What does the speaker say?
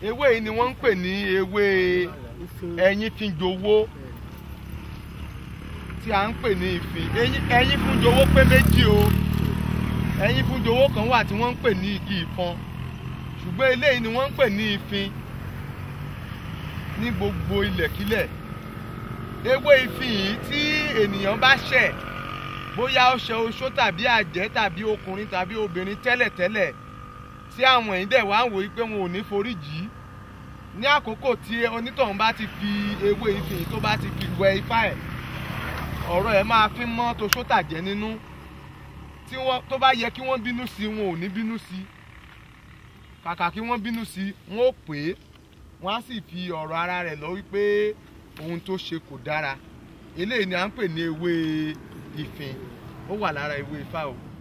ewé yìí ni wọ́n ń pè ní ewé ẹyin fíjowó tí a ń pè ní ìfín Ẹyin- ẹyin fúnjowó pé méjì o ẹyin fúnjowó kan wà tí wọ́n ń pè ní igi ìfọn ṣùgbọ́n eléyìí ni wọ́n ń pè ní ìfín ní gbogbo ilẹ̀kílẹ̀ ewé ìfín yìí tí ènìyàn bá ṣẹ̀ bóyá ó ṣe oṣó tàbí àjẹ́ tàbí ọkùnrin tàbí obìnrin tẹ́lẹ̀tẹ́lẹ̀ tí àwọn èyí dẹ̀ wá ń wòye pé wọn ò ní foríjì í ní àkókò tí onítọ̀hún bá ti fi ewé ìfín yìí tó bá ti fi wẹ ifá ẹ̀ ọ̀rọ̀ ẹ̀ máa fi mọ́ toṣó tàjẹ́ nínú tí wọ́n tó bá yẹ kí wọ́n bínú sí i, wọn ò ní bínú sí i kàkà kí wọ́n bínú sí i, wọn ò pè é wọ́n á sì fi ọ̀rọ̀ ara rẹ̀ lọ wípé ohun tó ṣe kò dára eléyìí ni à ń pè ní ewé ìfín ó wà lára ewé ifá o